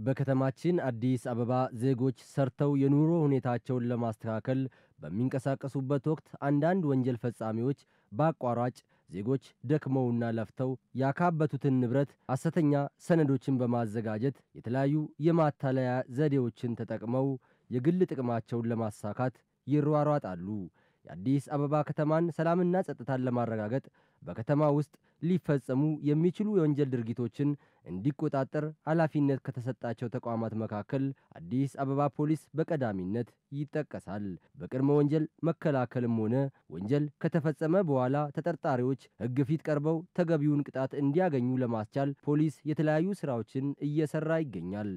በከተማችን አዲስ አበባ ዜጎች ሰርተው የኑሮ ሁኔታቸውን ለማስተካከል በሚንቀሳቀሱበት ወቅት አንዳንድ ወንጀል ፈጻሚዎች በአቋራጭ ዜጎች ደክመውና ለፍተው ያካበቱትን ንብረት ሐሰተኛ ሰነዶችን በማዘጋጀት የተለያዩ የማታለያ ዘዴዎችን ተጠቅመው የግል ጥቅማቸውን ለማሳካት ይሯሯጣሉ። የአዲስ አበባ ከተማን ሰላምና ጸጥታን ለማረጋገጥ በከተማ ውስጥ ሊፈጸሙ የሚችሉ የወንጀል ድርጊቶችን እንዲቆጣጠር ኃላፊነት ከተሰጣቸው ተቋማት መካከል አዲስ አበባ ፖሊስ በቀዳሚነት ይጠቀሳል። በቅድመ ወንጀል መከላከልም ሆነ ወንጀል ከተፈጸመ በኋላ ተጠርጣሪዎች ሕግ ፊት ቀርበው ተገቢውን ቅጣት እንዲያገኙ ለማስቻል ፖሊስ የተለያዩ ስራዎችን እየሰራ ይገኛል።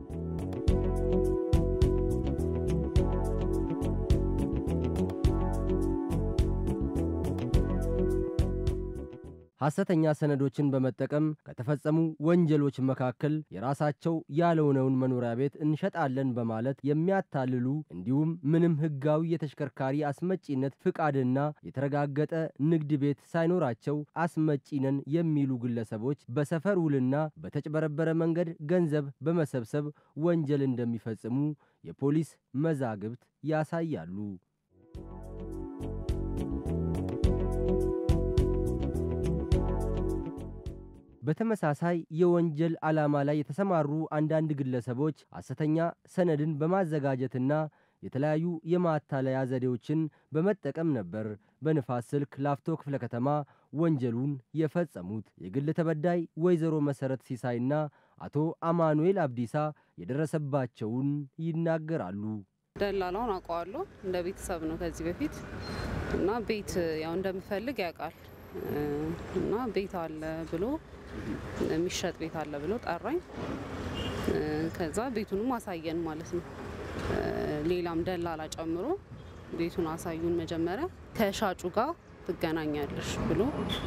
ሐሰተኛ ሰነዶችን በመጠቀም ከተፈጸሙ ወንጀሎች መካከል የራሳቸው ያልሆነውን መኖሪያ ቤት እንሸጣለን በማለት የሚያታልሉ እንዲሁም ምንም ሕጋዊ የተሽከርካሪ አስመጪነት ፍቃድና የተረጋገጠ ንግድ ቤት ሳይኖራቸው አስመጪ ነን የሚሉ ግለሰቦች በሰፈር ውልና በተጭበረበረ መንገድ ገንዘብ በመሰብሰብ ወንጀል እንደሚፈጽሙ የፖሊስ መዛግብት ያሳያሉ። በተመሳሳይ የወንጀል ዓላማ ላይ የተሰማሩ አንዳንድ ግለሰቦች ሐሰተኛ ሰነድን በማዘጋጀትና የተለያዩ የማታለያ ዘዴዎችን በመጠቀም ነበር በንፋስ ስልክ ላፍቶ ክፍለ ከተማ ወንጀሉን የፈጸሙት። የግል ተበዳይ ወይዘሮ መሰረት ሲሳይና አቶ አማኑኤል አብዲሳ የደረሰባቸውን ይናገራሉ። ደላላውን አውቀዋለሁ። እንደ ቤተሰብ ነው ከዚህ በፊት እና ቤት ያው እንደምፈልግ ያውቃል እና ቤት አለ ብሎ የሚሸጥ ቤት አለ ብሎ ጠራኝ። ከዛ ቤቱንም አሳየን ማለት ነው። ሌላም ደላላ ጨምሮ ቤቱን አሳዩን። መጀመሪያ ከሻጩ ጋር ትገናኛለሽ ብሎ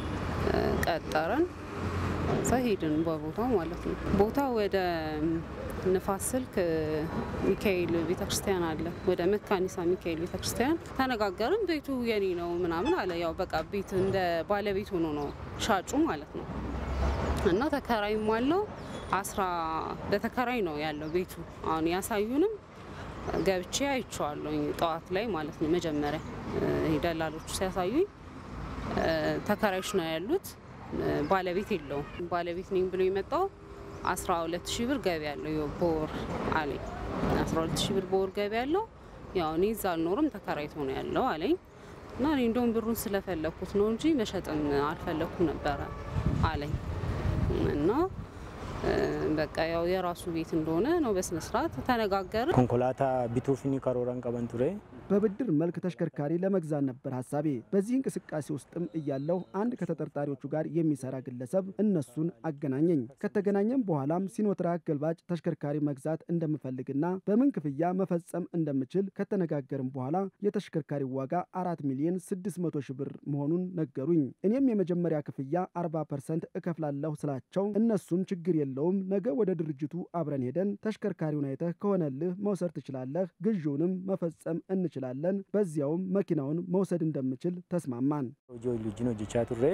ቀጠረን። ከዛ ሄድን በቦታው ማለት ነው። ቦታ ወደ ንፋስ ስልክ ሚካኤል ቤተክርስቲያን አለ። ወደ መካኒሳ ሚካኤል ቤተክርስቲያን ተነጋገርን። ቤቱ የኔ ነው ምናምን አለ። ያው በቃ ቤት እንደ ባለቤት ሆኖ ነው ሻጩ ማለት ነው። እና ተከራይም አለው አስራ ለተከራይ ነው ያለው ቤቱ። አሁን ያሳዩንም ገብቼ አይቼዋለሁ ጠዋት ላይ ማለት ነው። መጀመሪያ ደላሎቹ ሲያሳዩኝ ተከራዮች ነው ያሉት፣ ባለቤት የለውም። ባለቤት ነኝ ብሎ የመጣው 12 ሺህ ብር ገቢ ያለው በወር አለኝ። 12 ሺህ ብር በወር ገቢ ያለው ያው እኔ እዛ አልኖርም ተከራይቶ ነው ያለው አለኝ። እና እኔ እንደውም ብሩን ስለፈለኩት ነው እንጂ መሸጥም አልፈለኩም ነበረ አለኝ። እና በቃ ያው የራሱ ቤት እንደሆነ ነው በስነስርዓት ተነጋገርን። ኮንኮላታ ቢቱፊኒ ከሮረን ቀበን ቱሬ በብድር መልክ ተሽከርካሪ ለመግዛት ነበር ሀሳቤ። በዚህ እንቅስቃሴ ውስጥም እያለሁ አንድ ከተጠርጣሪዎቹ ጋር የሚሰራ ግለሰብ እነሱን አገናኘኝ። ከተገናኘም በኋላም ሲኖትራክ ገልባጭ ተሽከርካሪ መግዛት እንደምፈልግና በምን ክፍያ መፈጸም እንደምችል ከተነጋገርም በኋላ የተሽከርካሪ ዋጋ አራት ሚሊዮን ስድስት መቶ ሺህ ብር መሆኑን ነገሩኝ። እኔም የመጀመሪያ ክፍያ አርባ ፐርሰንት እከፍላለሁ ስላቸው እነሱም ችግር የለውም ነገ ወደ ድርጅቱ አብረን ሄደን ተሽከርካሪውን አይተህ ከሆነልህ መውሰድ ትችላለህ፣ ግዢውንም መፈጸም እንችላለን፣ በዚያውም መኪናውን መውሰድ እንደምችል ተስማማን። hojii wajjin hojjechaa turre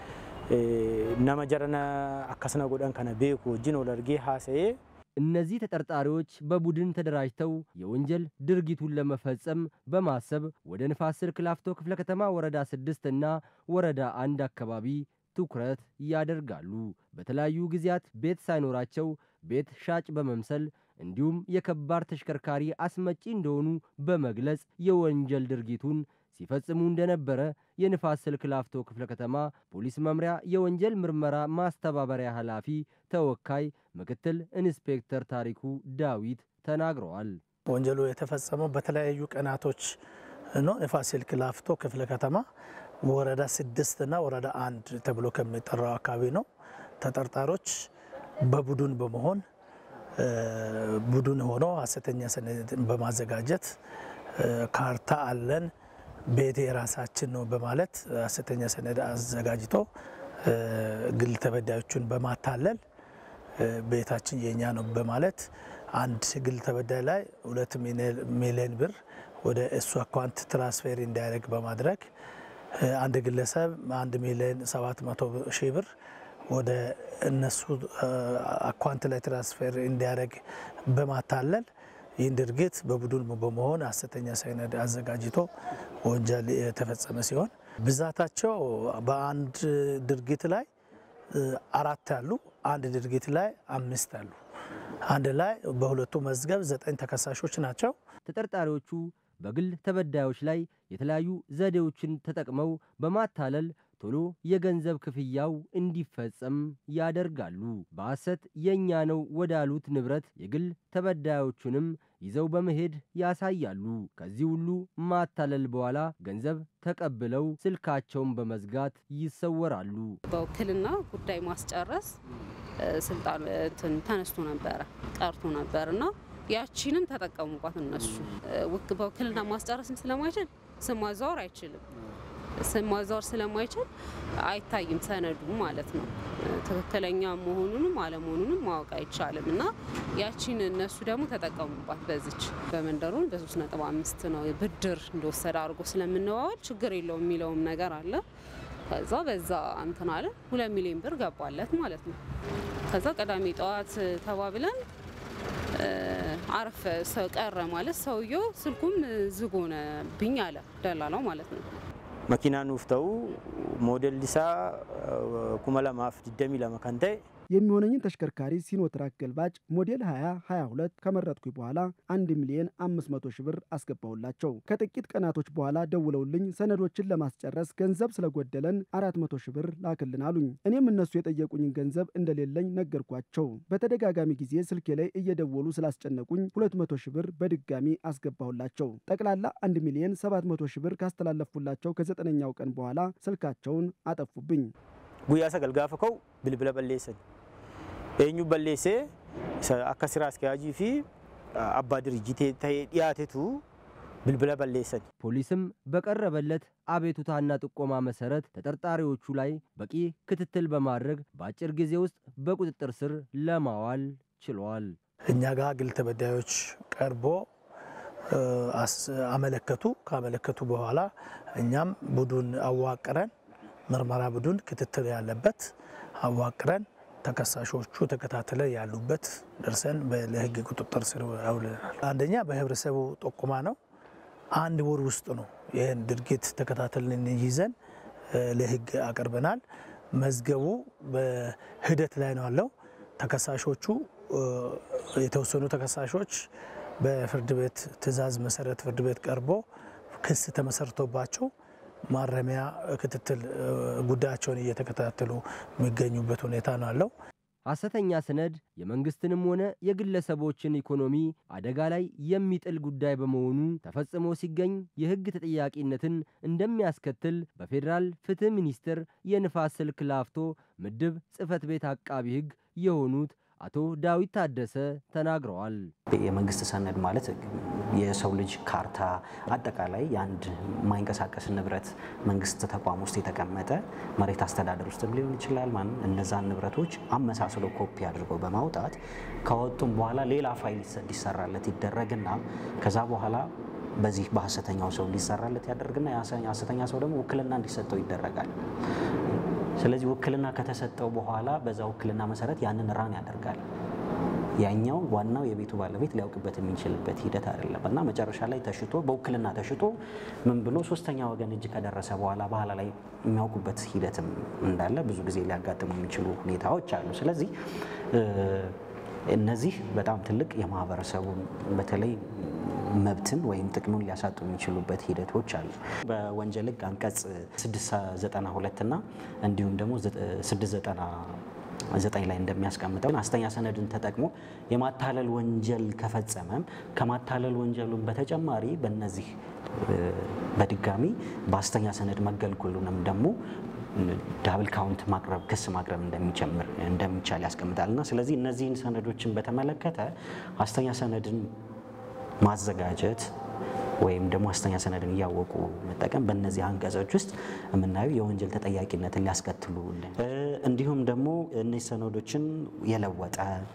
nama jarana akkasana godhan kana beeku wajjin wal argee haasa'ee እነዚህ ተጠርጣሪዎች በቡድን ተደራጅተው የወንጀል ድርጊቱን ለመፈጸም በማሰብ ወደ ንፋስ ስልክ ላፍቶ ክፍለ ከተማ ወረዳ ስድስት እና ወረዳ አንድ አካባቢ ትኩረት ያደርጋሉ። በተለያዩ ጊዜያት ቤት ሳይኖራቸው ቤት ሻጭ በመምሰል እንዲሁም የከባድ ተሽከርካሪ አስመጪ እንደሆኑ በመግለጽ የወንጀል ድርጊቱን ሲፈጽሙ እንደነበረ የንፋስ ስልክ ላፍቶ ክፍለ ከተማ ፖሊስ መምሪያ የወንጀል ምርመራ ማስተባበሪያ ኃላፊ ተወካይ ምክትል ኢንስፔክተር ታሪኩ ዳዊት ተናግረዋል። ወንጀሉ የተፈጸመው በተለያዩ ቀናቶች ነው። ንፋስ ስልክ ላፍቶ ክፍለ ከተማ ወረዳ ስድስት እና ወረዳ አንድ ተብሎ ከሚጠራው አካባቢ ነው። ተጠርጣሮች በቡድን በመሆን ቡድን ሆኖ ሐሰተኛ ሰነድ በማዘጋጀት ካርታ አለን ቤቴ የራሳችን ነው በማለት ሐሰተኛ ሰነድ አዘጋጅቶ ግል ተበዳዮቹን በማታለል ቤታችን የኛ ነው በማለት አንድ ግል ተበዳይ ላይ ሁለት ሚሊዮን ብር ወደ እሱ አካውንት ትራንስፌር እንዲያደርግ በማድረግ አንድ ግለሰብ አንድ ሚሊዮን ሰባት መቶ ሺህ ብር ወደ እነሱ አካውንት ላይ ትራንስፌር እንዲያደርግ በማታለል ይህን ድርጊት በቡድን በመሆን ሐሰተኛ ሰነድ አዘጋጅቶ ወንጀል የተፈጸመ ሲሆን ብዛታቸው በአንድ ድርጊት ላይ አራት አሉ፣ አንድ ድርጊት ላይ አምስት አሉ። አንድ ላይ በሁለቱ መዝገብ ዘጠኝ ተከሳሾች ናቸው። ተጠርጣሪዎቹ በግል ተበዳዮች ላይ የተለያዩ ዘዴዎችን ተጠቅመው በማታለል ቶሎ የገንዘብ ክፍያው እንዲፈጸም ያደርጋሉ። በሐሰት የእኛ ነው ወዳሉት ንብረት የግል ተበዳዮቹንም ይዘው በመሄድ ያሳያሉ። ከዚህ ሁሉ ማታለል በኋላ ገንዘብ ተቀብለው ስልካቸውን በመዝጋት ይሰወራሉ። በውክልና ጉዳይ ማስጨረስ ስልጣን እንትን ተነስቶ ነበረ ቀርቶ ነበር እና ያቺንም ተጠቀሙባት እነሱ። በውክልና ማስጨረስም ስለማይችል ስም ማዛወር አይችልም። ስም ማዛወር ስለማይችል አይታይም ሰነዱ ማለት ነው። ትክክለኛ መሆኑንም አለመሆኑንም ማወቅ አይቻልም እና ያቺን እነሱ ደግሞ ተጠቀሙባት። በዚች በመንደሩን በሶስት ነጥብ አምስት ነው ብድር እንደወሰደ አድርጎ ስለምንዋዋል ችግር የለውም የሚለውም ነገር አለ። ከዛ በዛ እንትን አለ ሁለት ሚሊዮን ብር ገባለት ማለት ነው። ከዛ ቅዳሜ ጠዋት ተባብለን አረፈ ሰው ቀረ ማለት ሰውየው ስልኩም ዝግ ሆነብኝ አለ ደላላው ማለት ነው። መኪና ኑፍ ተው ሞዴል ሊሳ ኩመ ለማፍ ዲደሚ ለመ ከን ተኤ የሚሆነኝን ተሽከርካሪ ሲኖትራክ ገልባጭ ሞዴል 2022 ከመረጥኩኝ በኋላ 1 ሚሊዮን 500 ሺህ ብር አስገባሁላቸው። ከጥቂት ቀናቶች በኋላ ደውለውልኝ ሰነዶችን ለማስጨረስ ገንዘብ ስለጎደለን 400 ሺህ ብር ላክልን አሉኝ። እኔም እነሱ የጠየቁኝን ገንዘብ እንደሌለኝ ነገርኳቸው። በተደጋጋሚ ጊዜ ስልኬ ላይ እየደወሉ ስላስጨነቁኝ 200 ሺህ ብር በድጋሚ አስገባሁላቸው። ጠቅላላ 1 ሚሊዮን 700 ሺህ ብር ካስተላለፉላቸው ከዘጠነኛው ቀን በኋላ ስልካቸውን አጠፉብኝ። ጉያ ሰገል ጋፈ ከው ብልብለ በሌሰን ኤኙ በሌሴ አካ ስራ አስኪያጂ ፊ አባ ድርጅቴ ተሄ ዲያቴቱ ብልብለ በሌሰን ፖሊስም በቀረበለት አቤቱታና ጥቆማ መሰረት ተጠርጣሪዎቹ ላይ በቂ ክትትል በማድረግ በአጭር ጊዜ ውስጥ በቁጥጥር ስር ለማዋል ችሏል። እኛ ጋር ግል ተበዳዮች ቀርቦ አመለከቱ። ካመለከቱ በኋላ እኛም ቡድን አዋቅረን ምርመራ ቡድን ክትትል ያለበት አዋቅረን ተከሳሾቹ ተከታትለ ያሉበት ደርሰን ለሕግ ቁጥጥር ስር አውለናል። አንደኛ በህብረተሰቡ ጠቁማ ነው። አንድ ወር ውስጥ ነው ይህን ድርጊት ተከታትለን ይዘን ለሕግ አቅርበናል። መዝገቡ በሂደት ላይ ነው ያለው። ተከሳሾቹ የተወሰኑ ተከሳሾች በፍርድ ቤት ትዕዛዝ መሰረት ፍርድ ቤት ቀርቦ ክስ ተመሰርቶባቸው ማረሚያ ክትትል ጉዳያቸውን እየተከታተሉ የሚገኙበት ሁኔታ ነው ያለው። ሐሰተኛ ሰነድ የመንግስትንም ሆነ የግለሰቦችን ኢኮኖሚ አደጋ ላይ የሚጥል ጉዳይ በመሆኑ ተፈጽሞ ሲገኝ የሕግ ተጠያቂነትን እንደሚያስከትል በፌዴራል ፍትህ ሚኒስቴር የንፋስ ስልክ ላፍቶ ምድብ ጽሕፈት ቤት አቃቢ ሕግ የሆኑት አቶ ዳዊት ታደሰ ተናግረዋል። የመንግስት ሰነድ ማለት የሰው ልጅ ካርታ፣ አጠቃላይ የአንድ የማይንቀሳቀስ ንብረት መንግስት ተቋም ውስጥ የተቀመጠ መሬት አስተዳደር ውስጥም ሊሆን ይችላል። ማን እነዛን ንብረቶች አመሳስሎ ኮፒ አድርገው በማውጣት ከወጡም በኋላ ሌላ ፋይል እንዲሰራለት ይደረግና ከዛ በኋላ በዚህ በሐሰተኛው ሰው እንዲሰራለት ያደርግና የሐሰተኛ ሰው ደግሞ ውክልና እንዲሰጠው ይደረጋል። ስለዚህ ውክልና ከተሰጠው በኋላ በዛ ውክልና መሰረት ያንን ራን ያደርጋል። ያኛው ዋናው የቤቱ ባለቤት ሊያውቅበት የሚችልበት ሂደት አይደለም እና መጨረሻ ላይ ተሽጦ በውክልና ተሽጦ ምን ብሎ ሶስተኛ ወገን እጅ ከደረሰ በኋላ በኋላ ላይ የሚያውቁበት ሂደትም እንዳለ ብዙ ጊዜ ሊያጋጥሙ የሚችሉ ሁኔታዎች አሉ። ስለዚህ እነዚህ በጣም ትልቅ የማህበረሰቡን በተለይ መብትን ወይም ጥቅሙን ሊያሳጡ የሚችሉበት ሂደቶች አሉ። በወንጀል ሕግ አንቀጽ 692 እና እንዲሁም ደግሞ 699 ላይ እንደሚያስቀምጠው ሐሰተኛ ሰነድን ተጠቅሞ የማታለል ወንጀል ከፈጸመም ከማታለል ወንጀሉን በተጨማሪ በእነዚህ በድጋሚ በሐሰተኛ ሰነድ መገልገሉንም ደግሞ ዳብል ካውንት ማቅረብ ክስ ማቅረብ እንደሚጨምር እንደሚቻል ያስቀምጣል እና ስለዚህ እነዚህን ሰነዶችን በተመለከተ ሐሰተኛ ሰነድን ማዘጋጀት ወይም ደግሞ ሐሰተኛ ሰነድን እያወቁ መጠቀም በእነዚህ አንቀጾች ውስጥ የምናየው የወንጀል ተጠያቂነትን ሊያስከትሉ እንዲሁም ደግሞ እነዚህ ሰነዶችን የለወጠ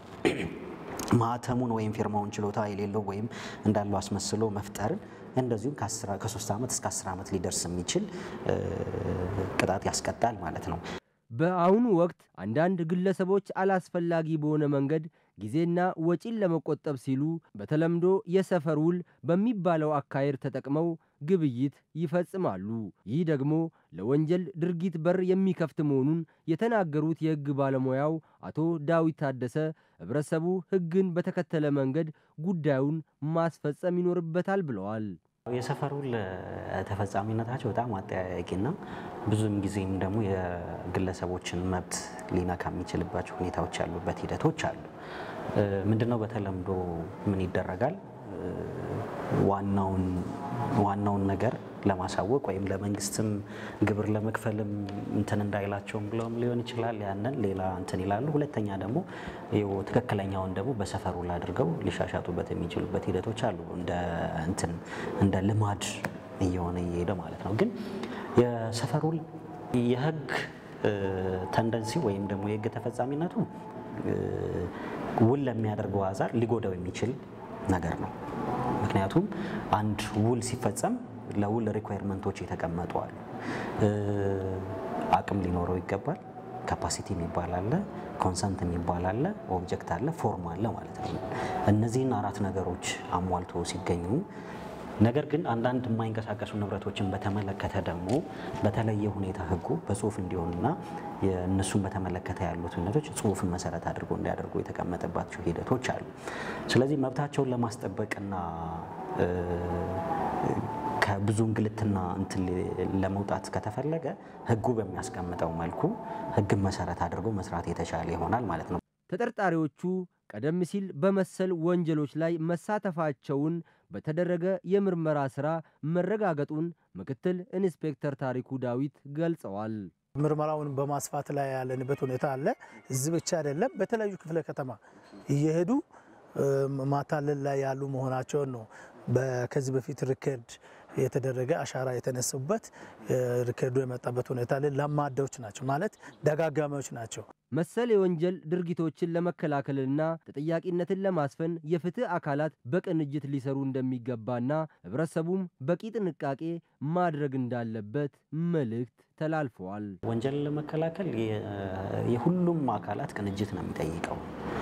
ማህተሙን ወይም ፊርማውን ችሎታ የሌለው ወይም እንዳለው አስመስሎ መፍጠርን እንደዚሁም ከሶስት ዓመት እስከ አስር ዓመት ሊደርስ የሚችል ቅጣት ያስቀጣል ማለት ነው። በአሁኑ ወቅት አንዳንድ ግለሰቦች አላስፈላጊ በሆነ መንገድ ጊዜና ወጪን ለመቆጠብ ሲሉ በተለምዶ የሰፈር ውል በሚባለው አካሄድ ተጠቅመው ግብይት ይፈጽማሉ። ይህ ደግሞ ለወንጀል ድርጊት በር የሚከፍት መሆኑን የተናገሩት የሕግ ባለሙያው አቶ ዳዊት ታደሰ ሕብረተሰቡ ሕግን በተከተለ መንገድ ጉዳዩን ማስፈጸም ይኖርበታል ብለዋል። የሰፈር ውል ተፈጻሚነታቸው በጣም አጠያያቂና ብዙም ጊዜም ደግሞ የግለሰቦችን መብት ሊነካ የሚችልባቸው ሁኔታዎች ያሉበት ሂደቶች አሉ። ምንድነው በተለምዶ ምን ይደረጋል? ዋናውን ዋናውን ነገር ለማሳወቅ ወይም ለመንግስትም ግብር ለመክፈልም እንትን እንዳይላቸውም ብለውም ሊሆን ይችላል። ያንን ሌላ እንትን ይላሉ። ሁለተኛ ደግሞ ትክክለኛውን ደግሞ በሰፈር ውል አድርገው ሊሻሻጡበት የሚችሉበት ሂደቶች አሉ። እንደ እንትን እንደ ልማድ እየሆነ እየሄደ ማለት ነው። ግን የሰፈር ውል የህግ ተንደንሲ ወይም ደግሞ የህግ ተፈጻሚነቱ ውል ለሚያደርገው አዛር ሊጎዳው የሚችል ነገር ነው። ምክንያቱም አንድ ውል ሲፈጸም ለውል ሪኳየርመንቶች የተቀመጡ አሉ። አቅም ሊኖረው ይገባል። ካፓሲቲ የሚባል አለ፣ ኮንሰንት የሚባል አለ፣ ኦብጀክት አለ፣ ፎርም አለ ማለት ነው። እነዚህን አራት ነገሮች አሟልቶ ሲገኙ ነገር ግን አንዳንድ የማይንቀሳቀሱ ንብረቶችን በተመለከተ ደግሞ በተለየ ሁኔታ ህጉ በጽሁፍ እንዲሆንና እነሱን በተመለከተ ያሉት ሁነቶች ጽሁፍን መሰረት አድርጎ እንዲያደርጉ የተቀመጠባቸው ሂደቶች አሉ። ስለዚህ መብታቸውን ለማስጠበቅና ከብዙ እንግልትና እንትን ለመውጣት ከተፈለገ ህጉ በሚያስቀምጠው መልኩ ህግን መሰረት አድርጎ መስራት የተሻለ ይሆናል ማለት ነው። ተጠርጣሪዎቹ ቀደም ሲል በመሰል ወንጀሎች ላይ መሳተፋቸውን በተደረገ የምርመራ ሥራ መረጋገጡን ምክትል ኢንስፔክተር ታሪኩ ዳዊት ገልጸዋል። ምርመራውን በማስፋት ላይ ያለንበት ሁኔታ አለ። እዚህ ብቻ አይደለም፣ በተለያዩ ክፍለ ከተማ እየሄዱ ማታለል ላይ ያሉ መሆናቸውን ነው። ከዚህ በፊት ሪከርድ የተደረገ አሻራ የተነሱበት ሪከርዱ የመጣበት ሁኔታ ላይ ለማዳዎች ናቸው ማለት ደጋጋሚዎች ናቸው። መሰል የወንጀል ድርጊቶችን ለመከላከልና ተጠያቂነትን ለማስፈን የፍትህ አካላት በቅንጅት ሊሰሩ እንደሚገባና ህብረተሰቡም በቂ ጥንቃቄ ማድረግ እንዳለበት መልእክት ተላልፈዋል። ወንጀልን ለመከላከል የሁሉም አካላት ቅንጅት ነው የሚጠይቀው።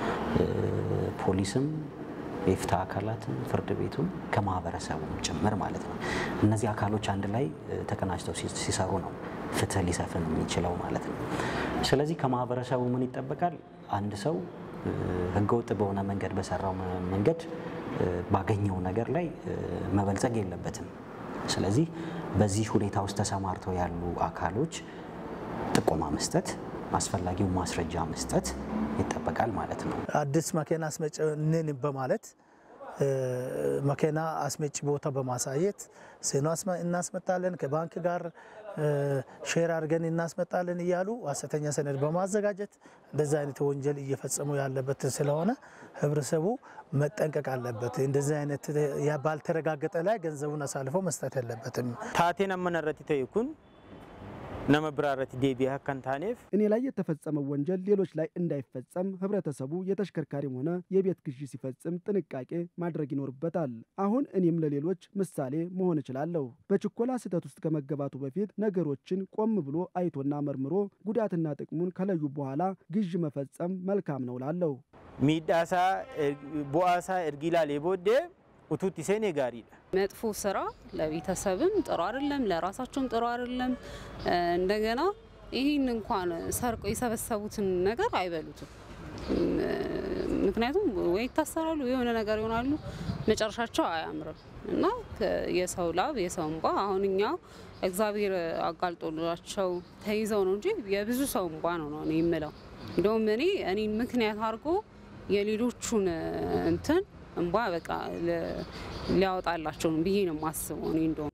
ፖሊስም የፍትህ አካላትም ፍርድ ቤቱም ከማህበረሰቡም ጭምር ማለት ነው። እነዚህ አካሎች አንድ ላይ ተቀናጅተው ሲሰሩ ነው ፍትህ ሊሰፍን የሚችለው ማለት ነው። ስለዚህ ከማህበረሰቡ ምን ይጠበቃል? አንድ ሰው ህገወጥ በሆነ መንገድ በሰራው መንገድ ባገኘው ነገር ላይ መበልጸግ የለበትም። ስለዚህ በዚህ ሁኔታ ውስጥ ተሰማርተው ያሉ አካሎች ጥቆማ መስጠት አስፈላጊው ማስረጃ መስጠት ይጠበቃል ማለት ነው። አዲስ መኪና አስመጭ ነን በማለት መኪና አስመጭ ቦታ በማሳየት ሴኖ እናስመጣለን ከባንክ ጋር ሼር አድርገን እናስመጣለን እያሉ ሐሰተኛ ሰነድ በማዘጋጀት እንደዚህ አይነት ወንጀል እየፈጸሙ ያለበት ስለሆነ ህብረተሰቡ መጠንቀቅ አለበት። እንደዚህ አይነት ባልተረጋገጠ ላይ ገንዘቡን አሳልፎ መስጠት የለበትም። ታቴን አመነረት ተይኩን ነመ ብራረት ዴቢያ ከንታኔፍ እኔ ላይ የተፈጸመው ወንጀል ሌሎች ላይ እንዳይፈጸም ህብረተሰቡ የተሽከርካሪም ሆነ የቤት ግዢ ሲፈጽም ጥንቃቄ ማድረግ ይኖርበታል። አሁን እኔም ለሌሎች ምሳሌ መሆን እችላለሁ። በችኮላ ስህተት ውስጥ ከመገባቱ በፊት ነገሮችን ቆም ብሎ አይቶና መርምሮ ጉዳትና ጥቅሙን ከለዩ በኋላ ግዥ መፈጸም መልካም ነው ላለሁ። ሚዳሳ ቦአሳ እርጊላ ሌቦዴ ኡቱት ሴኔ ጋሪዳ መጥፎ ስራ ለቤተሰብም ጥሩ አይደለም፣ ለራሳቸውም ጥሩ አይደለም። እንደገና ይህን እንኳን ሰርቆ የሰበሰቡትን ነገር አይበሉትም። ምክንያቱም ወይ ይታሰራሉ፣ የሆነ ነገር ይሆናሉ፣ መጨረሻቸው አያምርም እና የሰው ላብ የሰው እንባ አሁን እኛ እግዚአብሔር አጋልጦላቸው ተይዘው ነው እንጂ የብዙ ሰው እንባ ነው ነው እኔ የምለው። እንደውም እኔ እኔን ምክንያት አድርጎ የሌሎቹን እንትን እንባ በቃ ሊያወጣላቸው ነው ብዬ ነው የማስበው እኔ እንደውም